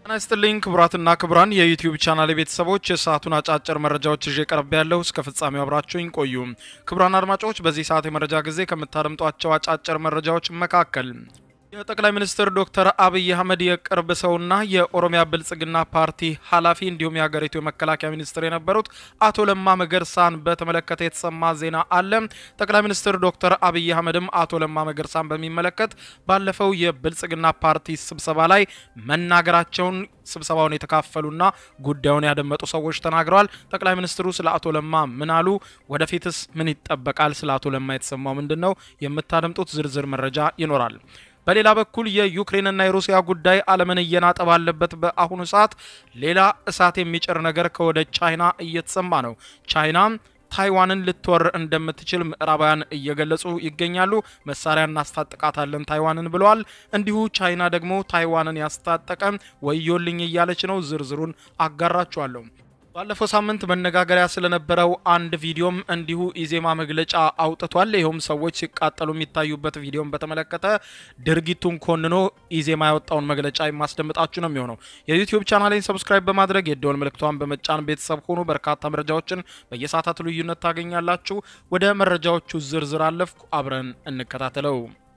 ጤና ይስጥልኝ ክቡራትና ክቡራን የዩቲዩብ ቻናል ቤተሰቦች የሰዓቱን አጫጭር መረጃዎች ይዤ ቀርብ ያለሁ እስከ ፍጻሜው አብራችሁኝ ቆዩ። ክቡራን አድማጮች በዚህ ሰዓት የመረጃ ጊዜ ከምታደምጧቸው አጫጭር መረጃዎች መካከል የጠቅላይ ሚኒስትር ዶክተር አብይ አህመድ የቅርብ ሰውና የኦሮሚያ ብልጽግና ፓርቲ ኃላፊ እንዲሁም የሀገሪቱ የመከላከያ ሚኒስትር የነበሩት አቶ ለማ መገርሳን በተመለከተ የተሰማ ዜና አለ። ጠቅላይ ሚኒስትር ዶክተር አብይ አህመድም አቶ ለማ መገርሳን በሚመለከት ባለፈው የብልጽግና ፓርቲ ስብሰባ ላይ መናገራቸውን ስብሰባውን የተካፈሉና ጉዳዩን ያደመጡ ሰዎች ተናግረዋል። ጠቅላይ ሚኒስትሩ ስለ አቶ ለማ ምን አሉ? ወደፊትስ ምን ይጠበቃል? ስለ አቶ ለማ የተሰማው ምንድን ነው? የምታደምጡት ዝርዝር መረጃ ይኖራል። በሌላ በኩል የዩክሬንና የሩሲያ ጉዳይ ዓለምን እየናጠ ባለበት በአሁኑ ሰዓት ሌላ እሳት የሚጭር ነገር ከወደ ቻይና እየተሰማ ነው። ቻይና ታይዋንን ልትወር እንደምትችል ምዕራባውያን እየገለጹ ይገኛሉ። መሳሪያ እናስታጥቃታለን ታይዋንን ብለዋል። እንዲሁ ቻይና ደግሞ ታይዋንን ያስታጠቀ ወዮልኝ እያለች ነው። ዝርዝሩን አጋራችኋለሁ። ባለፈው ሳምንት መነጋገሪያ ስለነበረው አንድ ቪዲዮም እንዲሁ ኢዜማ መግለጫ አውጥቷል። ይኸውም ሰዎች ሲቃጠሉ የሚታዩበት ቪዲዮን በተመለከተ ድርጊቱን ኮንኖ ኢዜማ ያወጣውን መግለጫ የማስደምጣችሁ ነው የሚሆነው። የዩቲዩብ ቻናሌን ሰብስክራይብ በማድረግ የደወል ምልክቷን በመጫን ቤተሰብ ሆኑ። በርካታ መረጃዎችን በየሰዓታቱ ልዩነት ታገኛላችሁ። ወደ መረጃዎቹ ዝርዝር አለፍኩ። አብረን እንከታተለው።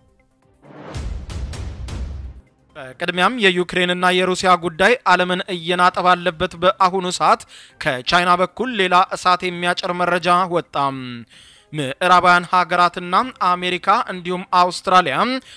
ቅድሚያም የዩክሬንና የሩሲያ ጉዳይ ዓለምን እየናጠ ባለበት በአሁኑ ሰዓት ከቻይና በኩል ሌላ እሳት የሚያጭር መረጃ ወጣ። ምዕራባውያን ሀገራትና አሜሪካ እንዲሁም አውስትራሊያ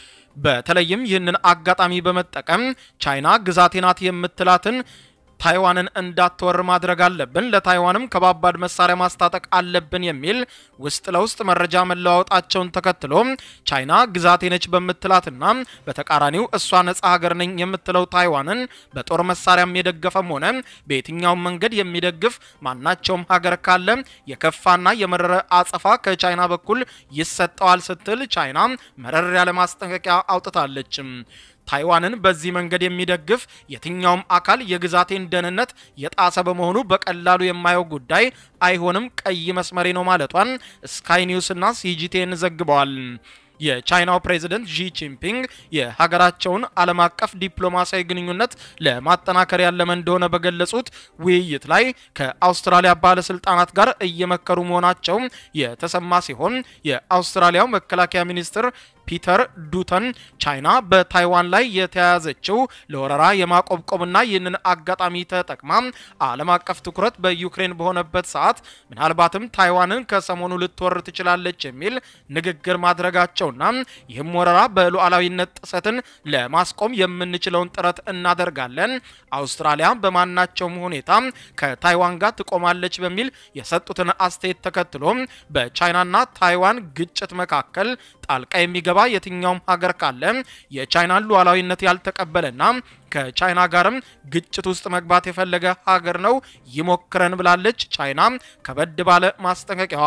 በተለይም ይህንን አጋጣሚ በመጠቀም ቻይና ግዛቴ ናት የምትላትን ታይዋንን እንዳትወር ማድረግ አለብን፣ ለታይዋንም ከባባድ መሳሪያ ማስታጠቅ አለብን የሚል ውስጥ ለውስጥ መረጃ መለዋወጣቸውን ተከትሎ ቻይና ግዛቴ ነች በምትላትና በተቃራኒው እሷ ነጻ ሀገር ነኝ የምትለው ታይዋንን በጦር መሳሪያም የደገፈም ሆነ በየትኛውም መንገድ የሚደግፍ ማናቸውም ሀገር ካለ የከፋና የመረረ አጸፋ ከቻይና በኩል ይሰጠዋል ስትል ቻይና መረር ያለ ማስጠንቀቂያ አውጥታለች። ታይዋንን በዚህ መንገድ የሚደግፍ የትኛውም አካል የግዛቴን ደህንነት የጣሰ በመሆኑ በቀላሉ የማየው ጉዳይ አይሆንም፣ ቀይ መስመሬ ነው ማለቷን ስካይ ኒውስ እና ሲጂቲኤን ዘግበዋል። የቻይናው ፕሬዝደንት ዢ ጂንፒንግ የሀገራቸውን ዓለም አቀፍ ዲፕሎማሲያዊ ግንኙነት ለማጠናከር ያለመ እንደሆነ በገለጹት ውይይት ላይ ከአውስትራሊያ ባለስልጣናት ጋር እየመከሩ መሆናቸው የተሰማ ሲሆን የአውስትራሊያው መከላከያ ሚኒስትር ፒተር ዱተን ቻይና በታይዋን ላይ የተያያዘችው ለወረራ የማቆብቆብና ይህንን አጋጣሚ ተጠቅማ ዓለም አቀፍ ትኩረት በዩክሬን በሆነበት ሰዓት ምናልባትም ታይዋንን ከሰሞኑ ልትወር ትችላለች የሚል ንግግር ማድረጋቸውና ይህም ወረራ በሉዓላዊነት ጥሰትን ለማስቆም የምንችለውን ጥረት እናደርጋለን፣ አውስትራሊያ በማናቸውም ሁኔታ ከታይዋን ጋር ትቆማለች በሚል የሰጡትን አስተያየት ተከትሎ በቻይናና ታይዋን ግጭት መካከል ጣልቃ የሚገባ የትኛውም ሀገር ካለ የቻይናን ሉዓላዊነት ያልተቀበለና ከቻይና ጋርም ግጭት ውስጥ መግባት የፈለገ ሀገር ነው ይሞክረን ብላለች። ቻይና ከበድ ባለ ማስጠንቀቂያዋ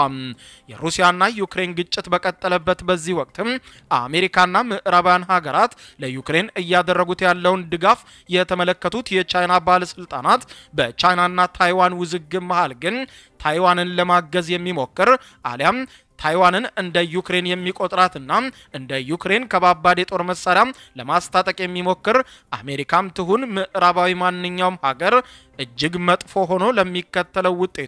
የሩሲያና ዩክሬን ግጭት በቀጠለበት በዚህ ወቅትም አሜሪካና ምዕራባውያን ሀገራት ለዩክሬን እያደረጉት ያለውን ድጋፍ የተመለከቱት የቻይና ባለስልጣናት በቻይናና ታይዋን ውዝግብ መሃል ግን ታይዋንን ለማገዝ የሚሞክር አሊያም ታይዋንን እንደ ዩክሬን የሚቆጥራትና እንደ ዩክሬን ከባባድ የጦር መሳሪያ ለማስታጠቅ የሚሞክር አሜሪካም ትሁን ምዕራባዊ ማንኛውም ሀገር እጅግ መጥፎ ሆኖ ለሚከተለው ውጤቱ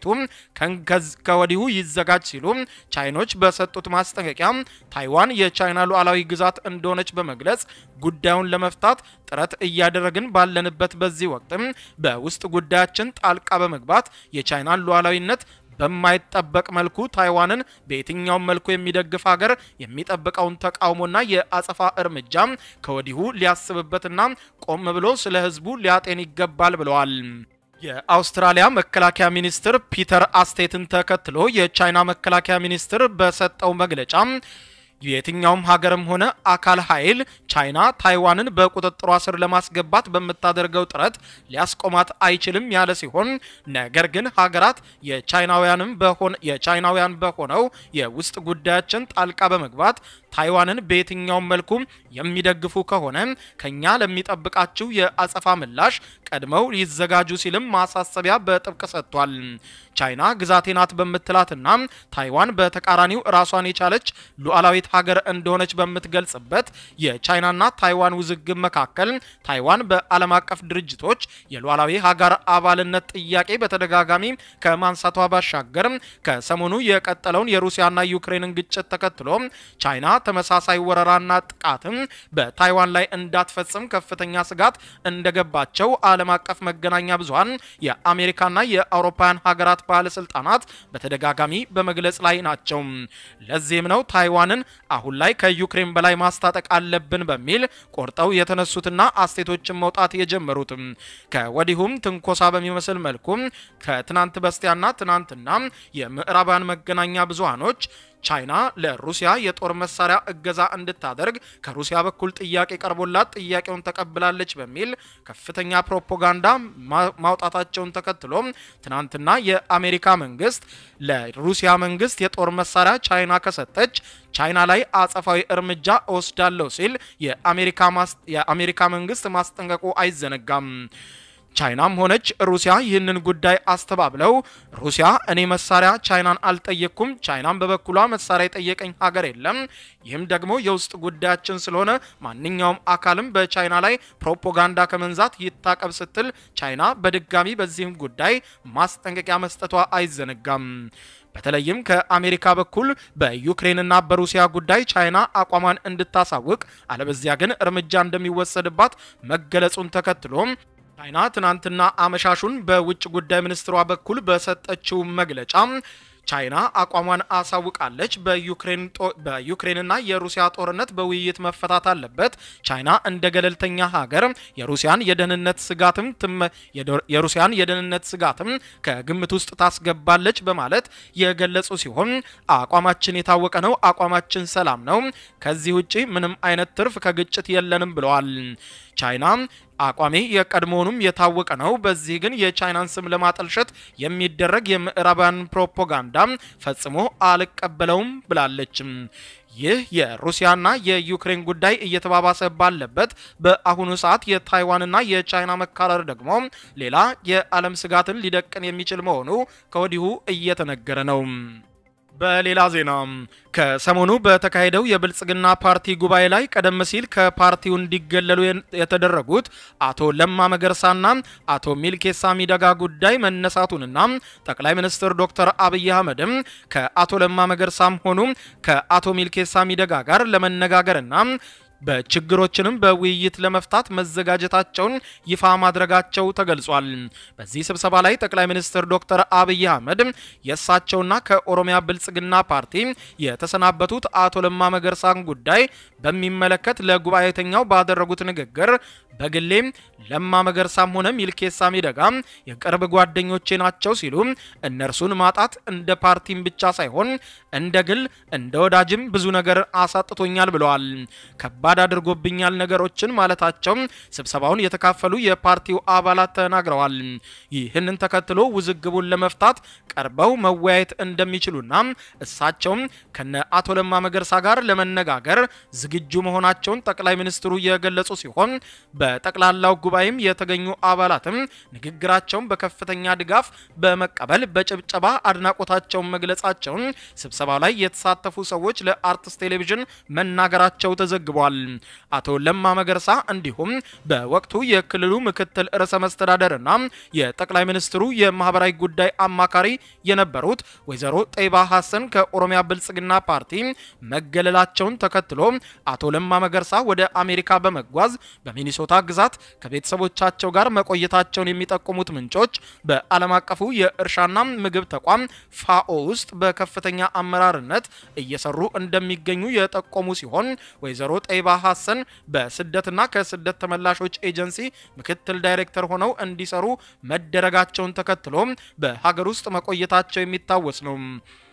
ከወዲሁ ይዘጋጅ ሲሉ ቻይኖች በሰጡት ማስጠንቀቂያ ታይዋን የቻይና ሉዓላዊ ግዛት እንደሆነች በመግለጽ ጉዳዩን ለመፍታት ጥረት እያደረግን ባለንበት በዚህ ወቅትም በውስጥ ጉዳያችን ጣልቃ በመግባት የቻይናን ሉዓላዊነት በማይጠበቅ መልኩ ታይዋንን በየትኛውም መልኩ የሚደግፍ ሀገር የሚጠብቀውን ተቃውሞና የአጸፋ እርምጃ ከወዲሁ ሊያስብበትና ቆም ብሎ ስለ ሕዝቡ ሊያጤን ይገባል ብለዋል። የአውስትራሊያ መከላከያ ሚኒስትር ፒተር አስቴትን ተከትሎ የቻይና መከላከያ ሚኒስትር በሰጠው መግለጫ የትኛውም ሀገርም ሆነ አካል ኃይል ቻይና ታይዋንን በቁጥጥሯ ስር ለማስገባት በምታደርገው ጥረት ሊያስቆማት አይችልም ያለ ሲሆን ነገር ግን ሀገራት የቻይናውያንም በሆነ የቻይናውያን በሆነው የውስጥ ጉዳያችን ጣልቃ በመግባት ታይዋንን በየትኛውም መልኩ የሚደግፉ ከሆነ ከኛ ለሚጠብቃችሁ የአጸፋ ምላሽ ቀድመው ይዘጋጁ ሲልም ማሳሰቢያ በጥብቅ ሰጥቷል። ቻይና ግዛቴ ናት በምትላትና ታይዋን በተቃራኒው ራሷን የቻለች ሉዓላዊት ሀገር እንደሆነች በምትገልጽበት የቻይናና ታይዋን ውዝግብ መካከል ታይዋን በዓለም አቀፍ ድርጅቶች የሉዓላዊ ሀገር አባልነት ጥያቄ በተደጋጋሚ ከማንሳቷ ባሻገር ከሰሞኑ የቀጠለውን የሩሲያና ዩክሬንን ግጭት ተከትሎ ቻይና ተመሳሳይ ወረራና ጥቃትም በታይዋን ላይ እንዳትፈጽም ከፍተኛ ስጋት እንደገባቸው ዓለም አቀፍ መገናኛ ብዙኃን የአሜሪካና የአውሮፓውያን ሀገራት ባለስልጣናት በተደጋጋሚ በመግለጽ ላይ ናቸው። ለዚህም ነው ታይዋንን አሁን ላይ ከዩክሬን በላይ ማስታጠቅ አለብን በሚል ቆርጠው የተነሱትና አስቴቶችን መውጣት የጀመሩትም። ከወዲሁም ትንኮሳ በሚመስል መልኩ ከትናንት በስቲያና ትናንትና የምዕራባውያን መገናኛ ብዙሃኖች ቻይና ለሩሲያ የጦር መሳሪያ እገዛ እንድታደርግ ከሩሲያ በኩል ጥያቄ ቀርቦላት ጥያቄውን ተቀብላለች በሚል ከፍተኛ ፕሮፓጋንዳ ማውጣታቸውን ተከትሎ ትናንትና የአሜሪካ መንግስት ለሩሲያ መንግስት የጦር መሳሪያ ቻይና ከሰጠች ቻይና ላይ አጸፋዊ እርምጃ እወስዳለሁ ሲል የአሜሪካ መንግስት ማስጠንቀቁ አይዘነጋም። ቻይናም ሆነች ሩሲያ ይህንን ጉዳይ አስተባብለው ሩሲያ እኔ መሳሪያ ቻይናን አልጠየቅኩም፣ ቻይናም በበኩሏ መሳሪያ የጠየቀኝ ሀገር የለም፣ ይህም ደግሞ የውስጥ ጉዳያችን ስለሆነ ማንኛውም አካልም በቻይና ላይ ፕሮፓጋንዳ ከመንዛት ይታቀብ ስትል ቻይና በድጋሚ በዚህም ጉዳይ ማስጠንቀቂያ መስጠቷ አይዘነጋም። በተለይም ከአሜሪካ በኩል በዩክሬንና በሩሲያ ጉዳይ ቻይና አቋሟን እንድታሳውቅ አለበዚያ ግን እርምጃ እንደሚወሰድባት መገለጹን ተከትሎ ቻይና ትናንትና አመሻሹን በውጭ ጉዳይ ሚኒስትሯ በኩል በሰጠችው መግለጫ ቻይና አቋሟን አሳውቃለች። በዩክሬንና የሩሲያ ጦርነት በውይይት መፈታት አለበት። ቻይና እንደ ገለልተኛ ሀገር የሩሲያን የደህንነት ስጋትም የሩሲያን የደህንነት ስጋትም ከግምት ውስጥ ታስገባለች በማለት የገለጹ ሲሆን አቋማችን የታወቀ ነው፣ አቋማችን ሰላም ነው፣ ከዚህ ውጪ ምንም አይነት ትርፍ ከግጭት የለንም ብለዋል። ቻይና አቋሜ የቀድሞውንም የታወቀ ነው። በዚህ ግን የቻይናን ስም ለማጠልሸት የሚደረግ የምዕራባውያን ፕሮፓጋንዳ ፈጽሞ አልቀበለውም ብላለች። ይህ የሩሲያና የዩክሬን ጉዳይ እየተባባሰ ባለበት በአሁኑ ሰዓት የታይዋንና የቻይና መካረር ደግሞ ሌላ የዓለም ስጋትን ሊደቅን የሚችል መሆኑ ከወዲሁ እየተነገረ ነው። በሌላ ዜና ከሰሞኑ በተካሄደው የብልጽግና ፓርቲ ጉባኤ ላይ ቀደም ሲል ከፓርቲው እንዲገለሉ የተደረጉት አቶ ለማ መገርሳና አቶ ሚልኬሳ ሚደጋ ጉዳይ መነሳቱንና ጠቅላይ ሚኒስትር ዶክተር አብይ አህመድም ከአቶ ለማ መገርሳም ሆኑ ከአቶ ሚልኬሳ ሚደጋ ጋር ለመነጋገርና በችግሮችንም በውይይት ለመፍታት መዘጋጀታቸውን ይፋ ማድረጋቸው ተገልጿል። በዚህ ስብሰባ ላይ ጠቅላይ ሚኒስትር ዶክተር አብይ አህመድ የእሳቸውና ከኦሮሚያ ብልጽግና ፓርቲ የተሰናበቱት አቶ ለማ መገርሳን ጉዳይ በሚመለከት ለጉባኤተኛው ባደረጉት ንግግር በግሌም ለማ መገርሳም ሆነ ሚልኬሳ ሚደጋ የቅርብ ጓደኞቼ ናቸው ሲሉ እነርሱን ማጣት እንደ ፓርቲም ብቻ ሳይሆን እንደ ግል እንደ ወዳጅም ብዙ ነገር አሳጥቶኛል ብለዋል። ከባድ አድርጎብኛል ነገሮችን ማለታቸው ስብሰባውን የተካፈሉ የፓርቲው አባላት ተናግረዋል። ይህንን ተከትሎ ውዝግቡን ለመፍታት ቀርበው መወያየት እንደሚችሉና እሳቸውም ከነ አቶ ለማ መገርሳ ጋር ለመነጋገር ዝግጁ መሆናቸውን ጠቅላይ ሚኒስትሩ የገለጹ ሲሆን በጠቅላላው ጉባኤም የተገኙ አባላትም ንግግራቸውን በከፍተኛ ድጋፍ በመቀበል በጭብጨባ አድናቆታቸውን መግለጻቸውን ስብሰባው ላይ የተሳተፉ ሰዎች ለአርትስ ቴሌቪዥን መናገራቸው ተዘግቧል። አቶ ለማ መገርሳ እንዲሁም በወቅቱ የክልሉ ምክትል ርዕሰ መስተዳደርና የጠቅላይ ሚኒስትሩ የማህበራዊ ጉዳይ አማካሪ የነበሩት ወይዘሮ ጠይባ ሀሰን ከኦሮሚያ ብልጽግና ፓርቲ መገለላቸውን ተከትሎ አቶ ለማ መገርሳ ወደ አሜሪካ በመጓዝ በሚኒሶታ ግዛት ከቤተሰቦቻቸው ጋር መቆየታቸውን የሚጠቁሙት ምንጮች በዓለም አቀፉ የእርሻና ምግብ ተቋም ፋኦ ውስጥ በከፍተኛ አመራርነት እየሰሩ እንደሚገኙ የጠቆሙ ሲሆን ወይዘሮ ጠይባ ሀሰን በስደትና ከስደት ተመላሾች ኤጀንሲ ምክትል ዳይሬክተር ሆነው እንዲሰሩ መደረጋቸውን ተከትሎ በሀገር ውስጥ መቆየታቸው የሚታወስ ነው።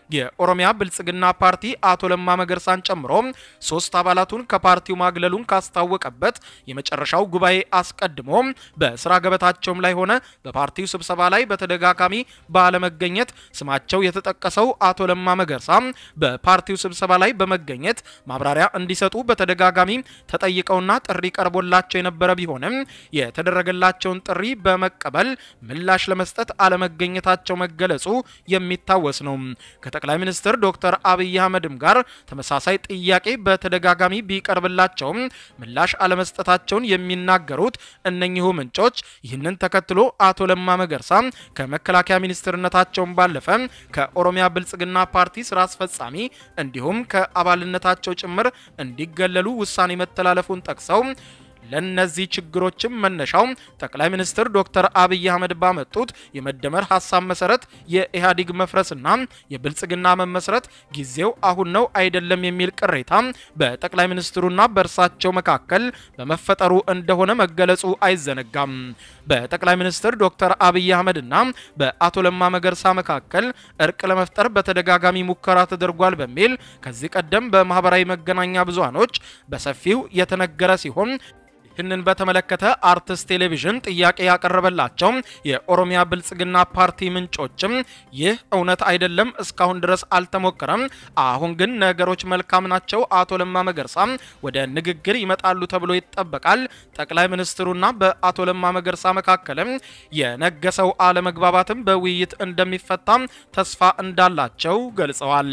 የኦሮሚያ ብልጽግና ፓርቲ አቶ ለማ መገርሳን ጨምሮ ሶስት አባላቱን ከፓርቲው ማግለሉን ካስታወቀበት የመጨረሻው ጉባኤ አስቀድሞ በስራ ገበታቸውም ላይ ሆነ በፓርቲው ስብሰባ ላይ በተደጋጋሚ ባለመገኘት ስማቸው የተጠቀሰው አቶ ለማ መገርሳ በፓርቲው ስብሰባ ላይ በመገኘት ማብራሪያ እንዲሰጡ በተደጋጋሚ ተጠይቀውና ጥሪ ቀርቦላቸው የነበረ ቢሆንም የተደረገላቸውን ጥሪ በመቀበል ምላሽ ለመስጠት አለመገኘታቸው መገለጹ የሚታወስ ነው። ከጠቅላይ ሚኒስትር ዶክተር አብይ አህመድም ጋር ተመሳሳይ ጥያቄ በተደጋጋሚ ቢቀርብላቸውም ምላሽ አለመስጠታቸውን የሚናገሩት እነኚሁ ምንጮች ይህንን ተከትሎ አቶ ለማ መገርሳ ከመከላከያ ሚኒስትርነታቸውን ባለፈ ከኦሮሚያ ብልጽግና ፓርቲ ስራ አስፈጻሚ እንዲሁም ከአባልነታቸው ጭምር እንዲገለሉ ውሳኔ መተላለፉን ጠቅሰው ለነዚህ ችግሮችም መነሻው ጠቅላይ ሚኒስትር ዶክተር አብይ አህመድ ባመጡት የመደመር ሀሳብ መሰረት የኢህአዴግ መፍረስና የብልጽግና መመስረት ጊዜው አሁን ነው አይደለም የሚል ቅሬታ በጠቅላይ ሚኒስትሩና በእርሳቸው መካከል በመፈጠሩ እንደሆነ መገለጹ አይዘነጋም። በጠቅላይ ሚኒስትር ዶክተር አብይ አህመድና በአቶ ለማ መገርሳ መካከል እርቅ ለመፍጠር በተደጋጋሚ ሙከራ ተደርጓል በሚል ከዚህ ቀደም በማህበራዊ መገናኛ ብዙሃኖች በሰፊው የተነገረ ሲሆን ይህንን በተመለከተ አርትስ ቴሌቪዥን ጥያቄ ያቀረበላቸው የኦሮሚያ ብልጽግና ፓርቲ ምንጮችም ይህ እውነት አይደለም፣ እስካሁን ድረስ አልተሞከረም። አሁን ግን ነገሮች መልካም ናቸው። አቶ ለማ መገርሳ ወደ ንግግር ይመጣሉ ተብሎ ይጠበቃል። ጠቅላይ ሚኒስትሩና በአቶ ለማ መገርሳ መካከልም የነገሰው አለመግባባትም በውይይት እንደሚፈታ ተስፋ እንዳላቸው ገልጸዋል።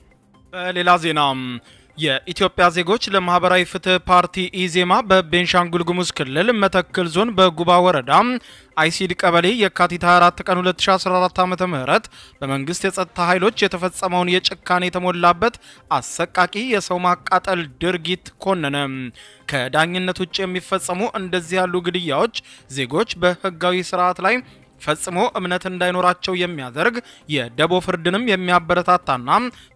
በሌላ ዜና የኢትዮጵያ ዜጎች ለማህበራዊ ፍትህ ፓርቲ ኢዜማ በቤንሻንጉል ጉሙዝ ክልል መተክል ዞን በጉባ ወረዳ አይሲድ ቀበሌ የካቲት 24 ቀን 2014 ዓ.ም በመንግስት የጸጥታ ኃይሎች የተፈጸመውን የጭካኔ የተሞላበት አሰቃቂ የሰው ማቃጠል ድርጊት ኮነነ። ከዳኝነት ውጭ የሚፈጸሙ እንደዚህ ያሉ ግድያዎች ዜጎች በህጋዊ ስርዓት ላይ ፈጽሞ እምነት እንዳይኖራቸው የሚያደርግ የደቦ ፍርድንም የሚያበረታታና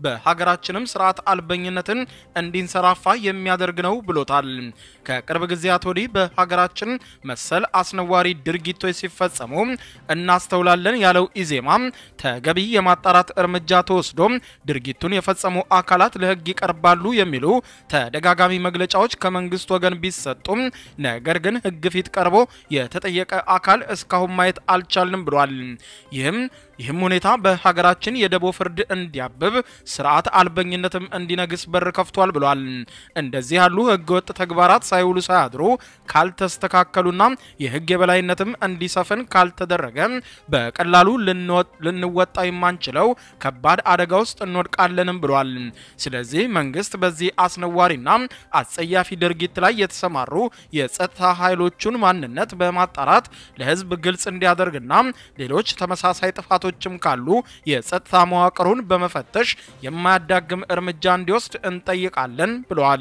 በሀገራችንም ስርዓት አልበኝነትን እንዲንሰራፋ የሚያደርግ ነው ብሎታል። ከቅርብ ጊዜያት ወዲህ በሀገራችን መሰል አስነዋሪ ድርጊቶች ሲፈጸሙ እናስተውላለን ያለው ኢዜማ ተገቢ የማጣራት እርምጃ ተወስዶ ድርጊቱን የፈጸሙ አካላት ለህግ ይቀርባሉ የሚሉ ተደጋጋሚ መግለጫዎች ከመንግስት ወገን ቢሰጡም ነገር ግን ህግ ፊት ቀርቦ የተጠየቀ አካል እስካሁን ማየት አልቻ አልቻልንም ብሏል። ይህም ይህም ሁኔታ በሀገራችን የደቦ ፍርድ እንዲያብብ ስርዓት አልበኝነትም እንዲነግስ በር ከፍቷል ብሏል። እንደዚህ ያሉ ህገወጥ ተግባራት ሳይውሉ ሳያድሩ ካልተስተካከሉና የህግ የበላይነትም እንዲሰፍን ካልተደረገ በቀላሉ ልንወጣ የማንችለው ከባድ አደጋ ውስጥ እንወድቃለንም ብሏል። ስለዚህ መንግስት በዚህ አስነዋሪና አጸያፊ ድርጊት ላይ የተሰማሩ የጸጥታ ኃይሎቹን ማንነት በማጣራት ለህዝብ ግልጽ እንዲያደርግና ሌሎች ተመሳሳይ ጥፋቶችም ካሉ የጸጥታ መዋቅሩን በመፈተሽ የማያዳግም እርምጃ እንዲወስድ እንጠይቃለን ብለዋል።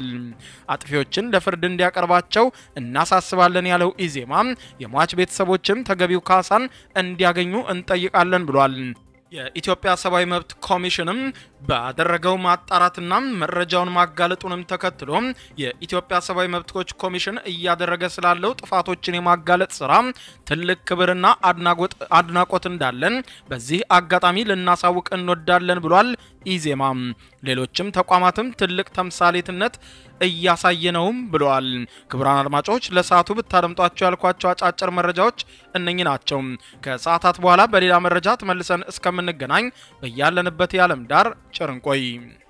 አጥፊዎችን ለፍርድ እንዲያቀርባቸው እናሳስባለን ያለው ኢዜማ የሟች ቤተሰቦችም ተገቢው ካሳን እንዲያገኙ እንጠይቃለን ብሏል። የኢትዮጵያ ሰብአዊ መብት ኮሚሽንም ባደረገው ማጣራትና መረጃውን ማጋለጡንም ተከትሎ የኢትዮጵያ ሰብአዊ መብቶች ኮሚሽን እያደረገ ስላለው ጥፋቶችን የማጋለጥ ስራ ትልቅ ክብርና አድናቆት እንዳለን በዚህ አጋጣሚ ልናሳውቅ እንወዳለን ብሏል ኢዜማ። ሌሎችም ተቋማትም ትልቅ ተምሳሌትነት እያሳየ ነውም ብለዋል። ክቡራን አድማጮች ለሰዓቱ ብታደምጧቸው ያልኳቸው አጫጭር መረጃዎች እነኚህ ናቸው። ከሰዓታት በኋላ በሌላ መረጃ ተመልሰን እስከምንገናኝ በያለንበት የዓለም ዳር ቸር እንቆይ።